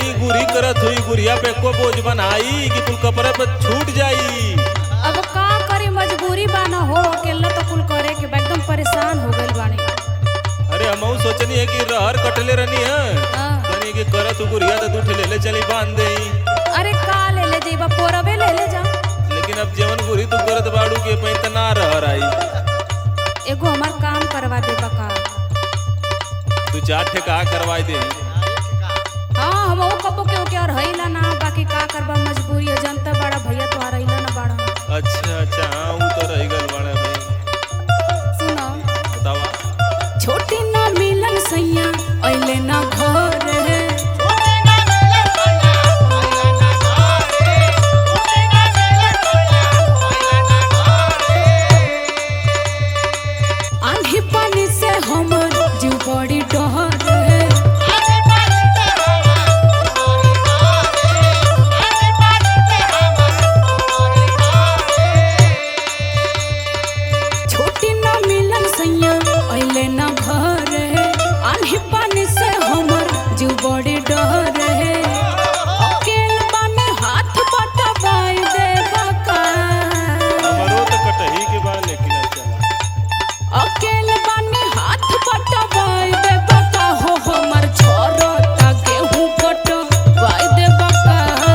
कटही गुरी करत हुई गुड़िया पे को बोझ बनाई कि कुल कपड़े पे छूट जाई अब का करी मजबूरी बा ना हो अकेला तो कुल करे के बा एकदम परेशान हो गइल बानी अरे हम सोचनी है कि रहर कटले रहनी है हाँ। कनी कि करत हु गुड़िया तो दूठ ले ले चली बांध देई अरे का ले ले जइबा पोरबे ले ले जा लेकिन अब जवन गुरी तू करत बाड़ू के पे त ना रहर आई एगो हमार काम करवा दे बका तू चार ठे का करवाई दे हाँ हम वो कबो के ओके और हईला ना बाकी का करबा मजबूरी है जनता बड़ा भैया तो रहीला ना बड़ा अच्छा अच्छा हाँ वो तो रह गल बाड़े भाई सुनो बतावा छोटी ना मिलन सैया अइले ना घर है आंधी पानी से हमर जीव बड़ी डहर है छोटी ना मिलन सैया अइले ना घर है आंधी पानी से हमर जीव बड़ी डहर है अकेल बाने हाथ बटवाई दे बका हमरो तो कटही के बा लेकिन अब चला अकेल बानी हाथ बटवाई दे बका हो हमर छोरो ता गेहूं कटवाई दे बका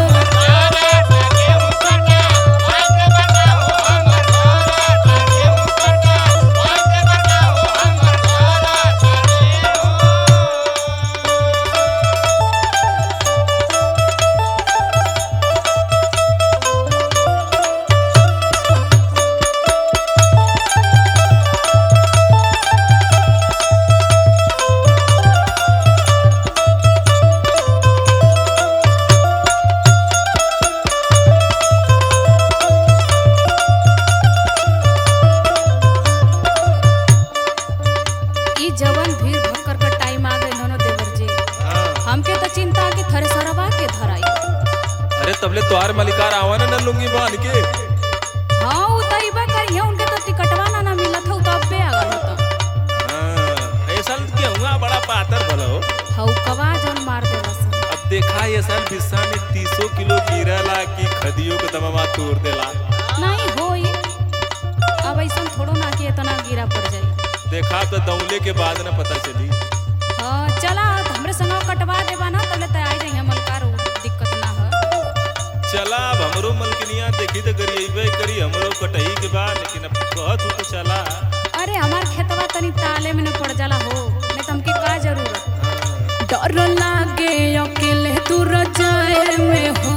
ई जवन भीड़ भक्कर का टाइम आ गइल हनो देवर जी हाँ हमके तो चिंता कि थ्रेसरवा के धराई अरे तबले तोहार मलिकार आवा ना न लुंगी बांध के हाँ उ त इबा करिए उनके तो टिकटवा ना ना मिलत हउ तब बे आ गल होता हाँ ऐसा गेहुआ बड़ा पातर भलो हउ कवा जन मार देला सन अब देखा ये साल बिस्सा में तीसो किलो गिरला कि खदियो के दमवा तोड़ देला नहीं होई अब ऐसा थोड़ो ना कि इतना गिरा पड़ जाई देखा तो दौले के बाद न पता चली हाँ चला तो हमरे संग कटवा देबा ना तले त आई जाई मलकार दिक्कत ना हो चला अब हमरो मलकिनिया देखी तो गरिएबे करी हमरो कटही के बाद लेकिन अब कहत हूँ तो चला अरे हमार खेतवा तनी ताले में न पड़ जाला हो नहीं तो हमके का जरूरत हाँ। डर लागे अकेले दूर जाए में हो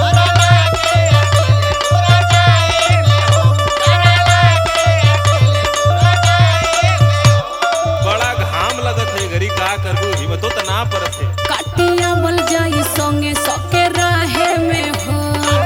बड़ा घाम लगत है घरी का करबू हिम्मतो त ना परत है काटिया मल जाई संगे सके रहे में हो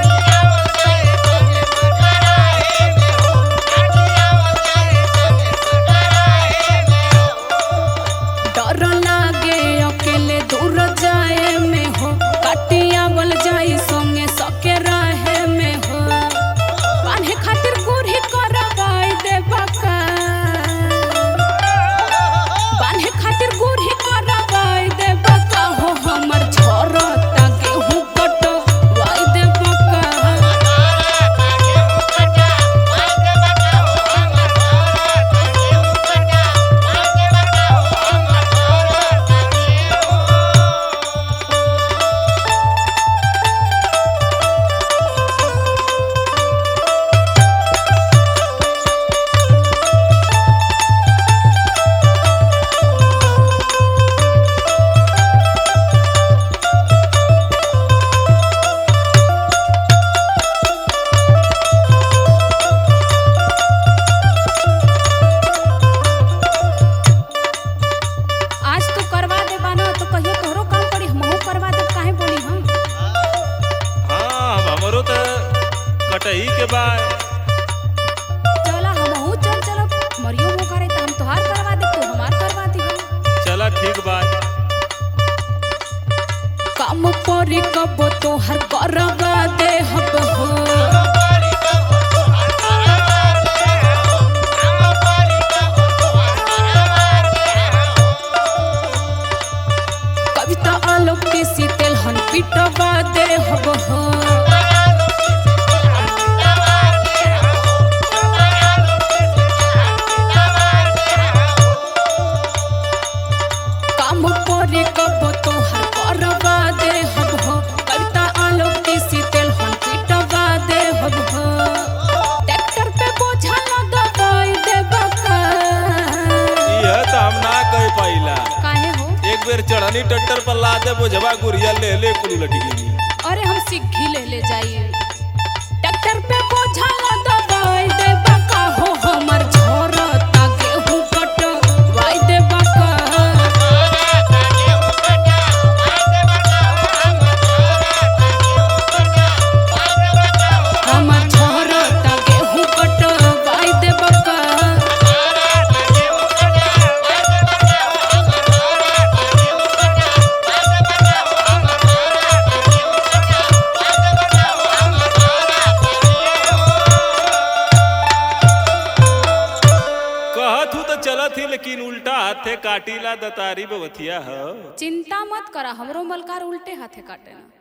डर लागे अकेले दूर जाए में हो काटिया मल जाई संगे सके रहे में हो बांधे खातिर गुरही करवाई दे बका बांधे खातिर गुरही करवाई दे बका हो हमर छोरो ता गेहूं कटवाई दे बका आज तू करवा दे बाना तो कहियो तोहरो काम पड़ी हमहू करवा दे काहे बोली हम हाँ अब हमरो तो कटही के बाद चला हमहू चल चलो मरियो मो करे तो हम तोहार करवा दे तू हमार करवा दी हम चला ठीक बात काम परी कब तोहर करवा दे हब हो कविता आलोक के सीतेल हन पीठ दे बोझवा गुरिया ले ले कुल लटकी अरे हम सिग्घी ले ले जाइए ट्रैक्टर पे बोझा दबाई दे बका हो हमर झोरता गेहूं कटवाई दे बका हमर झोरता गेहूं कटवाई दे बका कहत हूँ तो चलत ही लेकिन उल्टा हाथे काटीला दतारी बवथिया हो चिंता मत करा हमरो मलकार उल्टे हाथे काटे ना